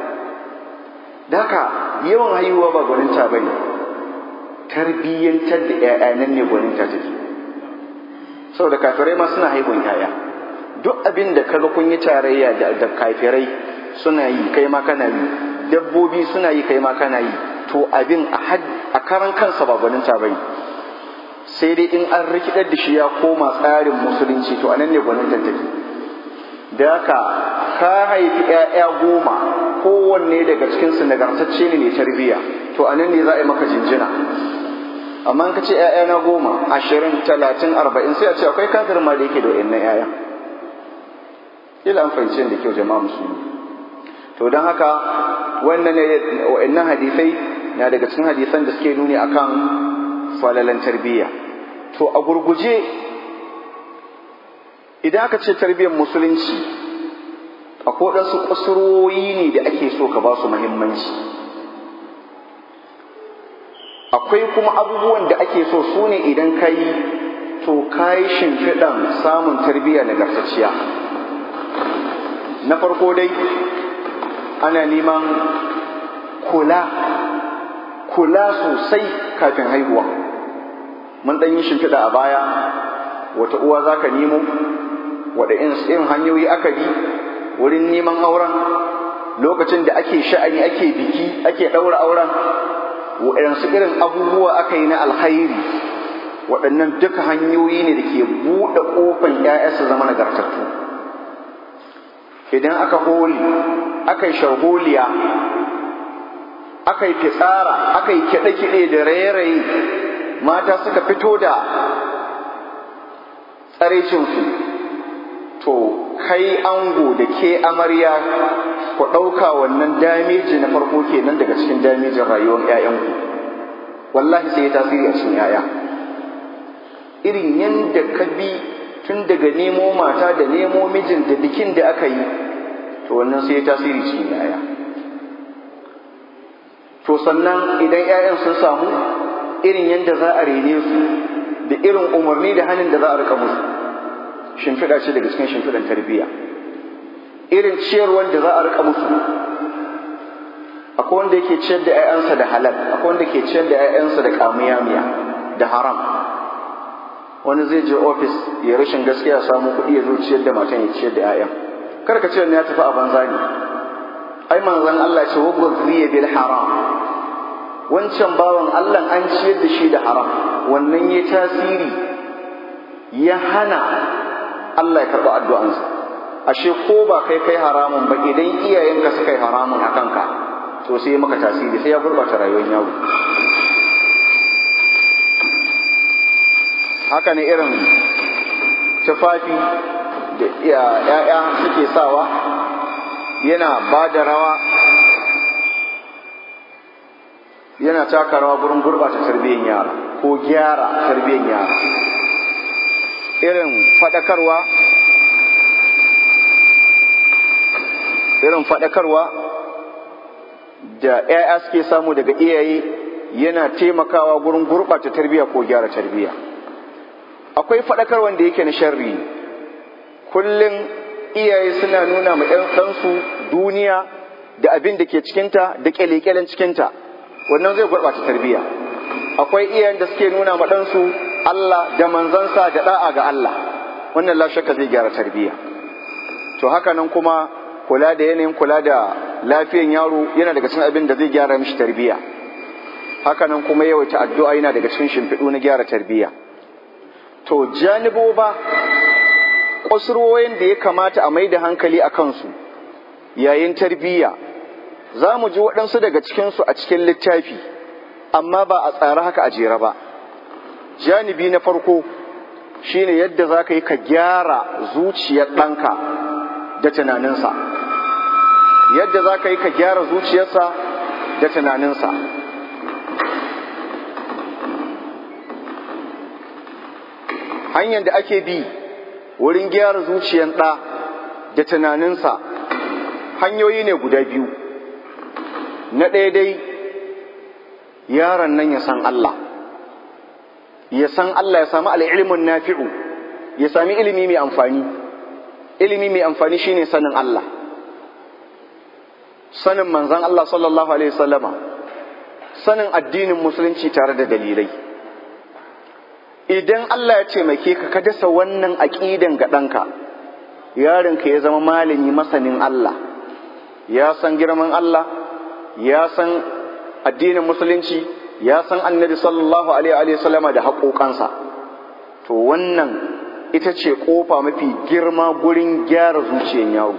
daka yawan haihuwa ba gwaninta ba ne tarbiyyantar da ƴaƴa nan ne gwaninta take saboda kafirai ma suna haihuwan ƴaƴa duk abin da kaga kun yi tarayya da kafirai suna yi kai ma kana yi dabbobi suna yi kai ma kana yi to abin a karan kansa ba gwaninta bai sai dai in an rikidar da shi ya koma tsarin musulunci to anan ne gwaninta take da haka ka haifi 'ya'ya goma kowanne daga cikinsu nagartacce ne mai tarbiyya to anan ne za a yi maka jinjina amma in ka ce 'ya'ya na goma ashirin talatin arba'in sai a ce akwai kafirin ma da yake da wa'annan 'ya'ya ila an fahimci da kyau jama'a musulmi to don haka wannan ne wa'annan hadisai na daga cikin hadisan da suke nuni akan falalan tarbiyya to a gurguje idan aka ce tarbiyyar musulunci akwai waɗansu kusurwoyi ne da ake so ka ba su muhimmanci akwai kuma abubuwan da ake so su ne idan ka yi to ka yi shimfiɗan samun tarbiyya nagartacciya na farko dai ana neman kula kula sosai kafin haihuwa mun ɗan yi shimfiɗa a baya wata uwa za ka nemo wada irin hanyoyi aka bi wurin neman auren lokacin da ake sha'ani ake biki ake ɗaura auren waɗansu irin abubuwa aka yi na alkhairi waɗannan duka hanyoyi ne da ke buɗe ƙofan 'ya'ya su zama nagartattu idan aka holi aka yi sharholiya aka yi fitsara aka yi kiɗe-kiɗe da raye-raye mata suka fito da tsaraicinsu to kai ango da ke amarya ku ɗauka wannan dameji na farko kenan daga cikin damejin rayuwar 'ya'yanku wallahi sai ya tasiri a cikin 'ya'ya irin yadda ka bi tun daga nemo mata da nemo mijin da bikin da aka yi to wannan sai ya tasiri cikin 'ya'ya to sannan idan 'ya'yan sun samu irin yadda za a rene su da irin umarni da hannun da za a rika musu shimfiɗa ce daga cikin shimfiɗan tarbiyya irin ciyarwar da za a rika musu akwai wanda yake ciyar da 'ya'yansa da halal akwai wanda ke ciyar da 'ya'yansa da kamiyamiya da haram wani zai je ofis ya rashin gaskiya samu kuɗi ya zo ciyar da matan ya ciyar da 'ya'yan kar ka ce ya tafi a banza ne ai manzon Allah ce wa ghadhiya bil haram wancan bawan Allah an ciyar da shi da haram wannan ya tasiri ya hana Allah ya karɓi addu'ansa ashe ko ba kai kai haramun ba idan iyayenka suka yi haramun a kanka to sai maka tasiri sai ya gurɓata rayuwar yaro haka ne irin tufafi da ‘ya'ya suke sawa yana ba da rawa yana taka rawa gurin gurɓata tarbiyyar yara ko gyara tarbiyyar yara irin faɗakarwa irin faɗakarwa da ‘ya'ya suke samu daga iyaye yana taimakawa gurin gurɓata tarbiyya ko gyara tarbiyya akwai faɗakar wanda yake na sharri kullum iyaye suna nuna ma ɗansu duniya da abin da ke cikinta da ƙyale-ƙyalen cikinta wannan zai gurɓata tarbiyya akwai iyayen da suke nuna ma ɗansu Allah da manzansa da ɗa'a ga Allah wannan la shakka zai gyara tarbiyya to haka nan kuma kula da yanayin kula da lafiyan yaro yana daga cikin abin da zai gyara mishi tarbiyya haka nan kuma yawaita addu'a yana daga cikin shimfiɗu na gyara tarbiyya to janibo ba kusurwoyin da ya kamata a mai da hankali a kansu yayin tarbiyya za mu ji waɗansu daga cikinsu a cikin littafi amma ba a tsara haka a jera ba janibi na farko shine yadda za ka yi ka gyara zuciyar ɗanka da tunaninsa yadda za ka yi ka gyara zuciyarsa da tunaninsa hanyar da ake bi wurin gyara zuciyar ɗa da tunaninsa hanyoyi ne guda biyu na ɗaya dai yaron nan ya san Allah ya san Allah ya sami al'ilmin nafi'u ya sami ilimi mai amfani ilimi mai amfani shine sanin Allah sanin manzan Allah sallallahu alaihi wasallama sanin addinin musulunci tare da dalilai idan Allah ya taimake ka ka dasa wannan aƙidan ga ɗanka yaronka ya zama malami masanin Allah ya san girman Allah ya san addinin musulunci ya san annabi sallallahu alaihi wasallama da haƙoƙansa to wannan ita ce ƙofa mafi girma gurin gyara zuciyar yaro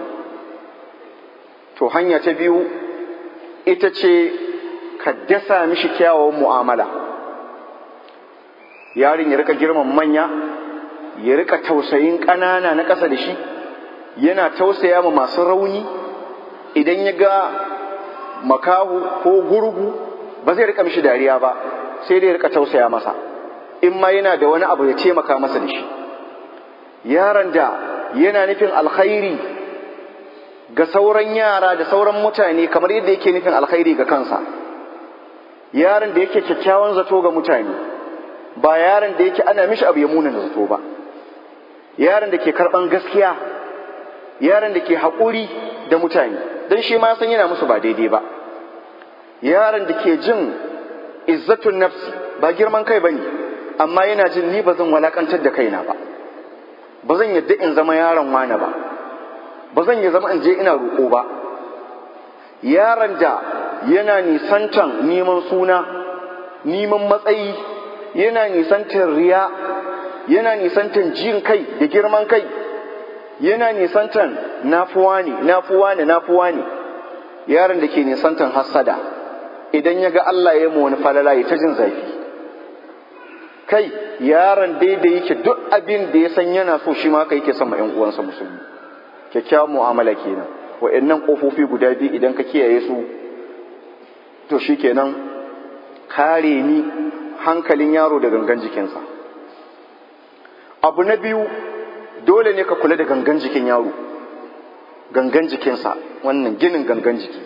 to hanya ta biyu ita ce ka dasa mishi kyawawan mu'amala yarin ya rika girman manya ya rika tausayin ƙanana na ƙasa da shi yana tausaya ma masu rauni idan ya ga makahu ko gurgu ba zai rika mishi dariya ba sai dai rika tausaya masa in ma yana da wani abu ya taimaka masa da shi yaron da yana nufin alkhairi ga sauran yara da sauran mutane kamar yadda yake nufin alkhairi ga kansa yaron da yake kyakkyawan zato ga mutane ba yaron da yake ana mishi abu ya muna zato ba yaron da ke karban gaskiya yaron da ke haƙuri da mutane don shi ma san yana musu ba daidai ba yaron da ke jin izzatun nafsi ba girman kai bane amma yana jin ni ba zan walakantar da kaina ba ba zan yadda in zama yaron wane ba ba zan yi zama in je ina roƙo ba yaron da yana nisantan neman suna neman matsayi yana nisantan riya yana nisantan jin kai da girman kai yana nisantan nafuwa ne nafuwa ne nafuwa ne yaron da ke nisantan hassada idan ya ga Allah ya mu wani falala ya ta jin zafi kai yaron daidai yake duk abin da ya san yana so shi ma kai yake son ma ƴan uwansa musulmi kyakkyawan mu'amala kenan wa'annan kofofi guda biyu idan ka kiyaye su to shikenan kare ni hankalin yaro da gangan jikinsa abu na biyu dole ne ka kula da gangan jikin yaro gangan jikinsa wannan ginin gangan jiki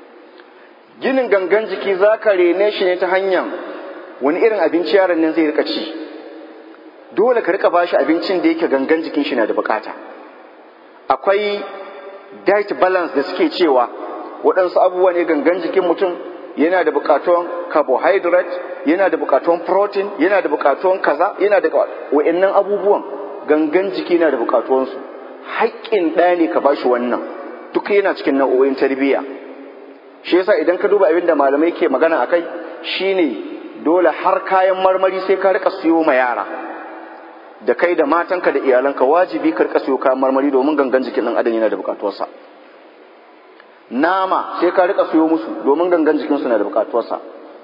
ginin gangan jiki za ka rene shi ne ta hanyar wani irin abinci yaron nan zai rika ci dole ka rika bashi abincin da yake gangan jikin shi na da bukata akwai diet balance da suke cewa waɗansu abubuwa ne gangan jikin mutum yana da buƙatuwan carbohydrate yana da buƙatuwan protein yana da buƙatuwan kaza yana da wa'annan abubuwan gangan jiki na da buƙatuwansu haƙƙin ɗaya ne ka bashi wannan duk yana cikin nau'o'in tarbiyya shi yasa idan ka duba abin da malamai ke magana akai shine dole har kayan marmari sai ka rika siyo ma yara da kai da matanka da iyalanka wajibi ka rika siyo kayan marmari domin gangan jikin ɗan adam yana da buƙatuwarsa nama sai ka rika siyo musu domin gangan jikinsu na da buƙatuwarsa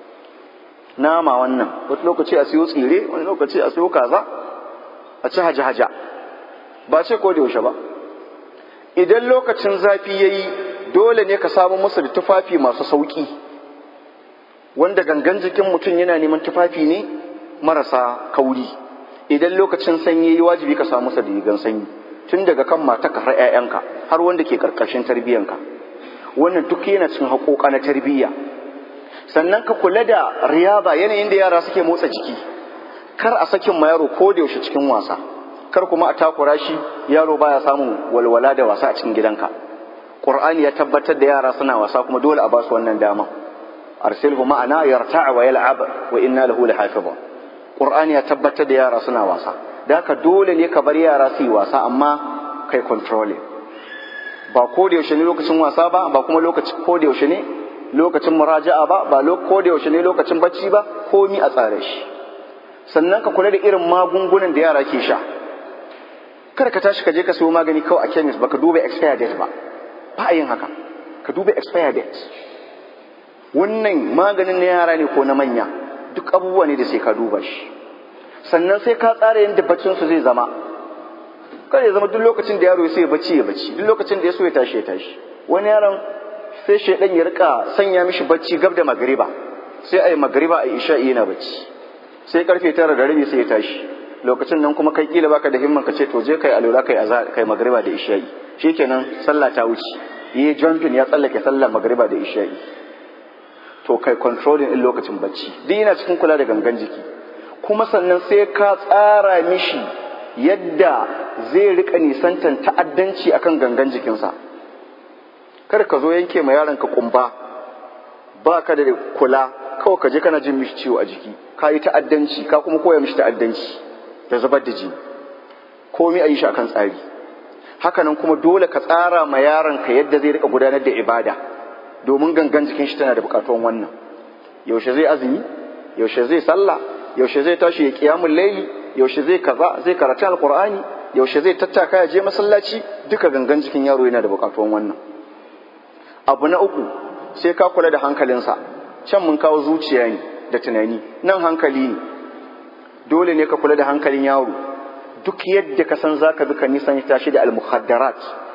nama wannan wani lokaci a siyo tsire wani lokaci a siyo kaza a ci haja-haja ba ce ko da yaushe ba idan lokacin zafi ya yi dole ne ka samu musu da tufafi masu sauƙi wanda gangan jikin mutum yana neman tufafi ne marasa kauri idan lokacin sanyi ya yi wajibi ka samu musu da rigan sanyi tun daga kan mataka har 'ya'yanka har wanda ke karkashin tarbiyyanka wannan duk yana cin haƙoƙa na tarbiyya sannan ka kula da riyaba yanayin da yara suke motsa jiki kar a sakin ma yaro ko da yaushe cikin wasa kar kuma a takura shi yaro baya samun walwala da wasa a cikin gidanka qur'ani ya tabbatar da yara suna wasa kuma dole a ba su wannan dama arsilhu ma'ana yarta'a wa yal'ab wa inna lahu lahafizun qur'ani ya tabbatar da yara suna wasa da haka dole ne ka bar yara su yi wasa amma kai controlling ba ko da yaushe ne lokacin wasa ba ba kuma lokacin ko da yaushe ne lokacin muraja'a ba ba ko da yaushe ne lokacin bacci ba komi a tsare shi sannan ka kula da irin magungunan da yara ke sha kar ka tashi ka je ka sayo magani kawai a chemist baka duba expire date ba ba a yin haka ka duba expire date wannan maganin na yara ne ko na manya duk abubuwa ne da sai ka duba shi sannan sai ka tsara yadda baccin su zai zama kada ya zama duk lokacin da yaro ya so ya bacci ya bacci duk lokacin da ya so ya tashi ya tashi wani yaron sai shaidan ya rika sanya mishi bacci gab da magariba sai a yi magariba a isha'i yana bacci sai karfe tara da rabi sai ya tashi lokacin nan kuma kai kila baka da himman ka ce to je kai alura kai azhar kai magariba da isha'i shikenan sallah ta wuce yi jumping ya tsallake sallar magariba da isha'i to kai controlling din lokacin bacci duk yana cikin kula da gangan jiki kuma sannan sai ka tsara mishi yadda zai rika nisantan ta'addanci akan gangan jikinsa kada ka zo yanke ma yaron ka kumba ba ka da kula kawai ka je kana jin mishi ciwo a jiki ka yi ta'addanci ka kuma koya mishi ta'addanci da zubar da jini komai a yi shi akan tsari hakanan kuma dole ka tsara ma yaron ka yadda zai rika gudanar da ibada domin gangan jikin shi tana da bukatuwan wannan yaushe zai azumi yaushe zai sallah yaushe zai tashi ya kiyamul laili yaushe zai kaza zai karatu alqur'ani yaushe zai tattaka ya je masallaci duka gangan jikin yaro yana da bukatuwan wannan abu na uku sai ka kula da hankalinsa can mun kawo zuciya ne da tunani nan hankali ne dole ne ka kula da hankalin yaro duk yadda ka san zaka bi ka nisan tashi da almuhaddarat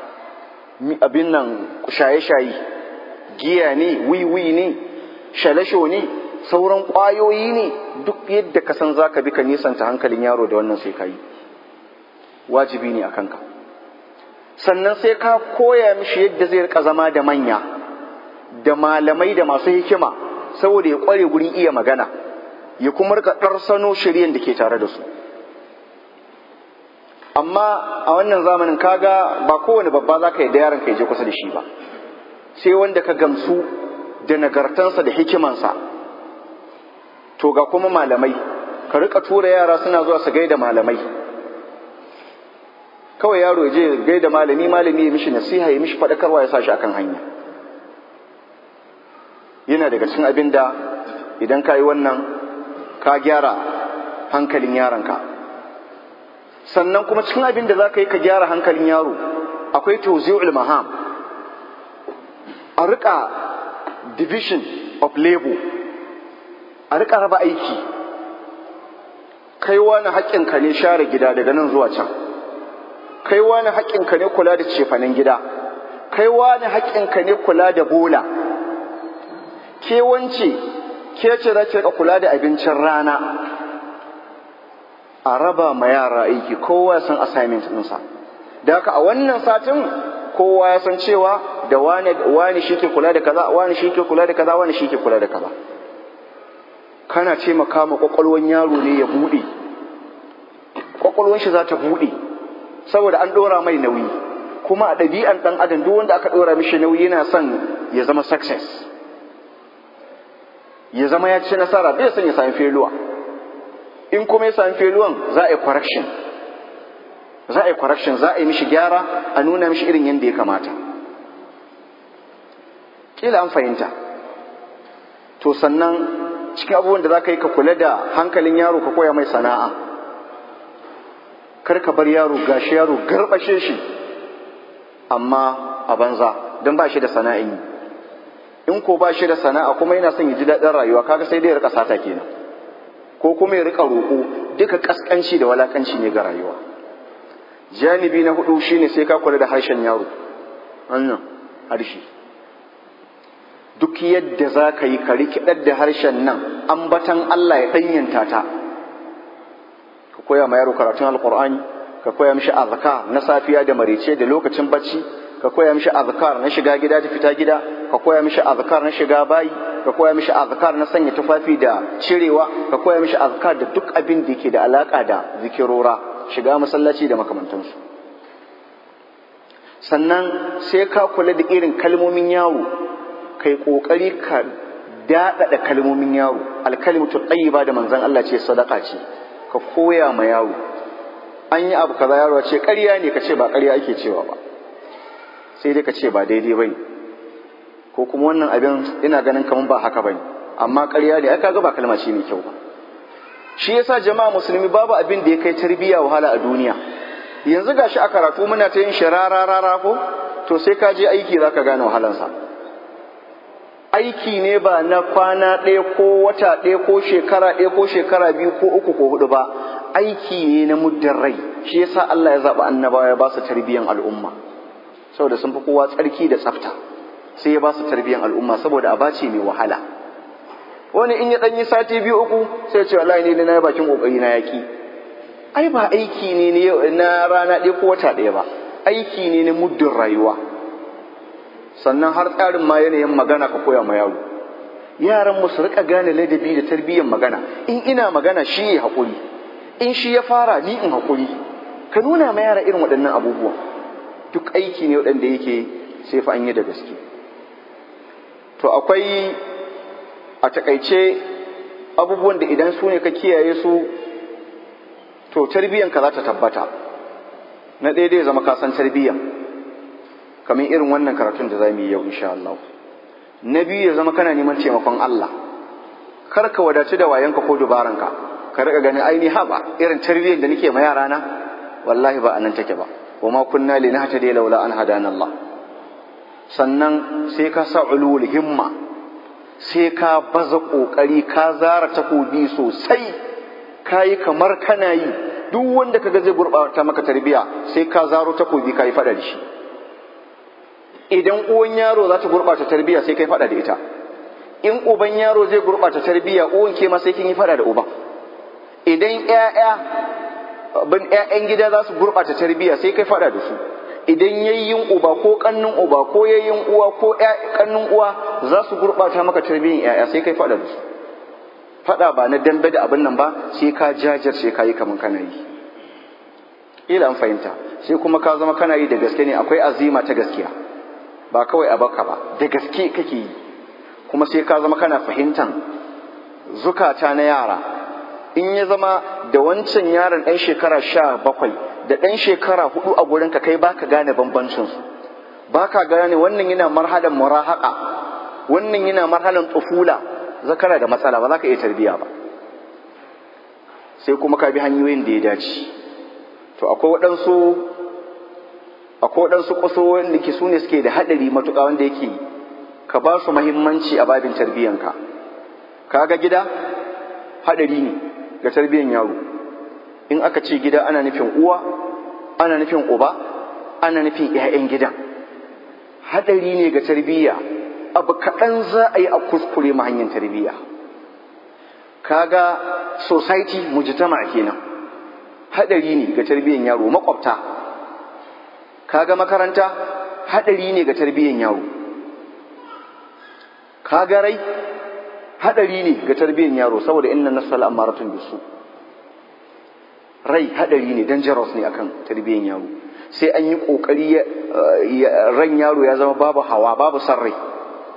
abin nan shaye-shaye giya ne wiwi ne shalasho ne sauran ƙwayoyi ne duk yadda ka san zaka bi ka nisanta hankalin yaro da wannan sai ka yi wajibi ne a kanka sannan sai ka koya mishi yadda zai rika zama da manya da malamai da masu hikima saboda ya kware gurin iya magana ya kuma rika ɗarsano shiryen da ke tare da su amma a wannan zamanin kaga ba kowane babba za ka yi da yaron ka je kusa da shi ba sai wanda ka gamsu da nagartansa da hikimansa to ga kuma malamai ka rika tura yara suna zuwa su gaida malamai kawai yaro ya je gaida malami malami ya mishi nasiha ya mishi faɗakarwa ya sa shi akan hanya yana daga cikin abin da idan ka yi wannan ka gyara hankalin yaronka sannan kuma cikin abin da za ka yi ka gyara hankalin yaro akwai tawzi'ul maham a rika division of labor a rika raba aiki kai wani haƙƙinka ne share gida daga nan zuwa can kai wani haƙƙinka ne kula da cefanen gida kai wani haƙƙinka ne kula da bola ke wance ke ce za ki kula da abincin rana a raba ma yara aiki kowa ya san assignment ɗinsa da haka a wannan satin kowa ya san cewa da wani wani shi ke kula da kaza wani shi ke kula da kaza wani shi ke kula da kaza kana ce maka ma kwakwalwan yaro ne ya buɗe kwakwalwan shi za ta buɗe saboda an ɗora mai nauyi kuma a ɗabi'an ɗan adam duk wanda aka ɗora mishi nauyi yana son ya zama success ya zama ya ci nasara bai son ya sami feluwa in kuma ya sami feluwan za a yi correction za a yi correction za a yi mishi gyara a nuna mishi irin yadda ya kamata kila an fahimta to sannan cikin abubuwan da za ka yi ka kula da hankalin yaro ka koya mai sana'a kar ka bar yaro gashi yaro garbashe shi amma a banza don ba shi da sana'in yi in ko ba shi da sana'a kuma yana son ya ji daɗin rayuwa kaga sai dai ya rika sata kenan ko kuma ya rika roƙo duka kaskanci da walakanci ne ga rayuwa janibi na hudu shine sai ka kula da harshen yaro wannan harshe duk yadda za ka yi ka rikidar da harshen nan ambatan Allah ya ɗanyanta ta ka koya ma yaro karatun alkur'ani ka koya mishi azkar na safiya da marice da lokacin bacci ka koya mishi azkar na shiga gida da fita gida ka koya mishi azkar na shiga bayi ka koya mishi azkar na sanya tufafi da cirewa ka koya mishi azkar da duk abin da yake da alaka da zikirora shiga masallaci da makamantansu sannan sai ka kula da irin kalmomin yaro kai kokari ka daɗaɗa kalmomin yaro alkalimatu tayyiba da manzon Allah ce sadaka ce ka koya ma yaro an yi abu kaza yaro ce ƙarya ne ka ce ba ƙarya ake cewa ba sai dai ka ce ba daidai bane ko kuma wannan abin ina ganin kaman ba haka bane amma ƙarya ne ai kaga ba kalma ce mai kyau ba shi yasa jama'a musulmi babu abin da ya kai tarbiyya wahala a duniya yanzu gashi a karatu muna ta yin shirara rara ko to sai ka je aiki zaka gane wahalansa aiki ne ba na kwana ɗaya ko wata ɗaya ko shekara ɗaya ko shekara biyu ko uku ko hudu ba aiki ne na muddin rai shi yasa Allah ya zaɓi annabawa ya ba su tarbiyyan al'umma saboda sun fi kowa tsarki da tsafta sai ya ba su tarbiyyan al'umma saboda a bace mai wahala wani in ya ɗanyi sati biyu uku sai ce wallahi ne na yi bakin ƙoƙari na yaƙi ai ba aiki ne na rana ɗaya ko wata ɗaya ba aiki ne na muddin rayuwa sannan har tsarin ma yanayin magana ka koya ma yaro yaran mu su rika gane ladabi da tarbiyyar magana in ina magana shi ya haƙuri in shi ya fara ni in haƙuri ka nuna ma yara irin waɗannan abubuwa duk aiki ne waɗanda yake sai fa an yi da gaske to akwai a takaice abubuwan da idan su ne ka kiyaye su to tarbiyyanka za ta tabbata na ɗaya dai zama ka san tarbiyya kamar irin wannan karatun da za mu yi yau insha Allah na biyu ya zama kana neman taimakon Allah kar ka wadaci da wayanka ko dubaranka ka riƙa ganin aini haba irin tarbiyyar da nake ma yara na wallahi ba anan take ba wa ma kunna linahtadi laula an hadana Allah sannan sai ka sa ulul himma sai ka baza kokari ka zara takobi sosai kayi kamar kana yi duk wanda kaga zai gurbata maka tarbiya sai ka zaro takobi kayi fada da shi idan uwan yaro za ta gurbata tarbiya sai kai fada da ita in uban yaro zai gurbata tarbiya uwan ke ma sai kin yi fada da uban idan ƴaƴa bin ƴaƴan gida za su gurbata tarbiya sai kai fada da su idan yayyin uba ko kannun uba ko yayyin uwa ko kannun uwa za su gurbata maka tarbiyyar ƴaƴa sai kai fada da su fada ba na dambe da abin nan ba sai ka jajirce ka yi kaman kana yi ila an fahimta sai kuma ka zama kana yi da gaske ne akwai azima ta gaskiya ba kawai a baka ba da gaske kake yi kuma sai ka zama kana fahimtan zukata na yara in ya zama da wancan yaron ɗan shekara sha bakwai da ɗan shekara hudu a gurin ka kai baka gane bambancinsu baka gane wannan yana marhalan murahaka wannan yana marhalan tsufula zakara da matsala ba za ka iya tarbiya ba sai kuma ka bi hanyoyin da ya dace to akwai waɗansu akwai waɗansu kusurwoyin da ke su ne suke da haɗari matuƙa wanda yake ka ba su mahimmanci a babin tarbiyyanka ka ga gida haɗari ne ga tarbiyyan yaro in aka ce gida ana nufin uwa ana nufin uba ana nufin 'ya'yan gidan haɗari ne ga tarbiyya abu kaɗan za a yi a kuskure ma hanyar tarbiyya kaga society mujtama kenan haɗari ne ga tarbiyyar yaro makwabta kaga makaranta haɗari ne ga tarbiyyar yaro kaga rai haɗari ne ga tarbiyyar yaro saboda inna nasal amaratun bisu rai haɗari ne dangerous ne akan tarbiyyar yaro sai an yi ƙoƙari ran yaro ya zama babu hawa babu san rai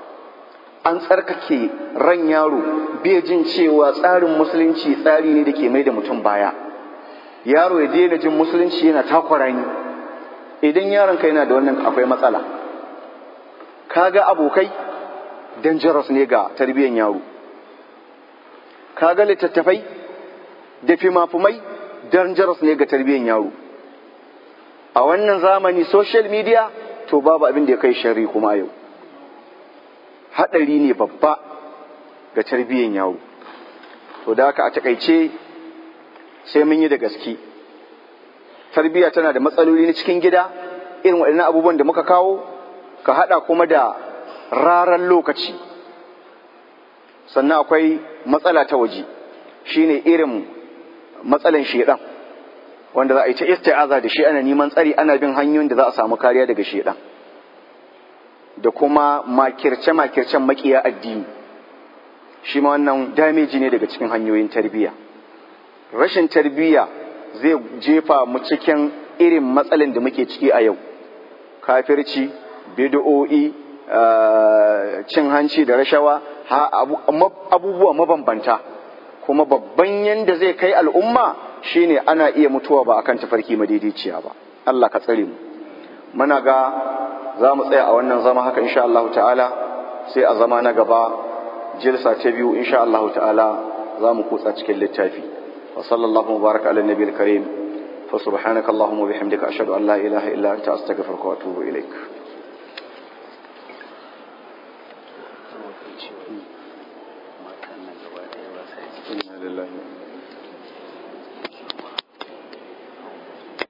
an tsarkake ran yaro bai jin cewa tsarin musulunci tsari ne da ke mai da mutum baya yaro ya daina jin musulunci yana takwara ni idan yaron ka yana da wannan akwai matsala kaga abokai dangerous ne ga tarbiyyar yaro kaga littattafai da fimafumai dangerous ne ga tarbiyyar yaro a wannan zamani social media to babu abin da ya kai shari kuma yau haɗari ne babba ga tarbiyyar yaro to da haka a takaice sai mun yi da gaske tarbiyya tana da matsaloli na cikin gida irin waɗannan abubuwan da muka kawo ka haɗa kuma da raran lokaci sannan akwai matsala ta waje shine irin matsalan shedan wanda za a yi ta isti'aza da shi ana neman tsari ana bin hanyoyin da za a samu kariya daga shedan da kuma makirce-makircen makiya addini shi ma wannan dameji ne daga cikin hanyoyin tarbiyya rashin tarbiyya zai jefa mu cikin irin matsalin da muke ciki a yau kafirci bid'o'i cin hanci da rashawa abubuwa mabambanta kuma babban yanda zai kai al'umma shine ana iya mutuwa ba akan tafarki madaidaiciya ba Allah ka tsare mu muna ga za mu tsaya a wannan zama haka insha Allah ta'ala sai a zama na gaba jilsa ta biyu insha Allah ta'ala za mu kutsa cikin littafi wa sallallahu mubaraka ala nabiyil karim fa subhanaka allahumma bihamdika ashhadu an la ilaha illa anta astaghfiruka wa atubu ilaik inna lillahi